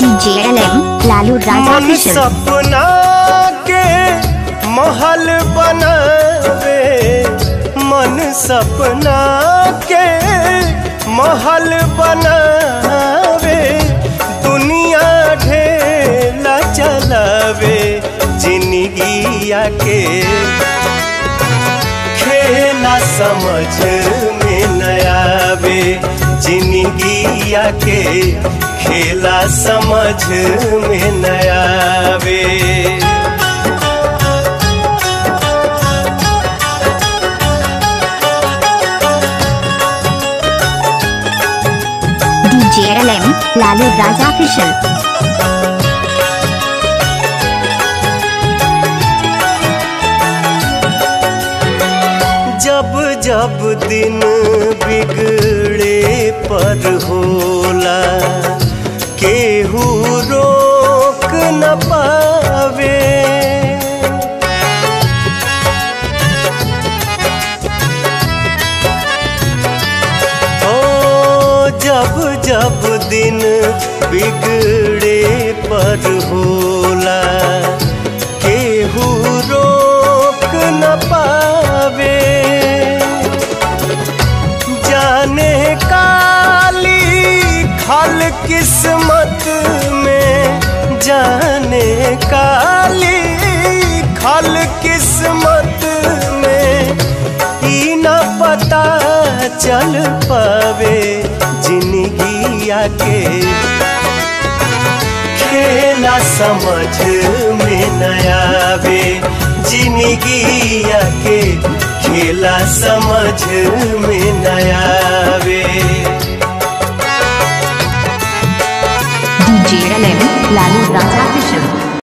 डीजेएलएम लालू राजा मन किशन सपना के महल बनावे मन सपना के महल बनावे दुनिया ढेला चलावे जिंदगिया के खेला समझ में नयावे जिंदगिया के खेला समझ में नयावे डीजेएलएम लालू राजा किशन जब जब दिन बिगड़े पर होला केहू रोक न पावे ओ जब जब दिन बिगड़े पर होला केहू रोक न पावे जाने काली खल किस्मत में जाने काली खल किस्मत में ई न पता चल पावे जिंदगिया के खेला समझ में नयावे जिंदगिया के खेला समझ में नयावे डीजेएलएम लालू राजा किशन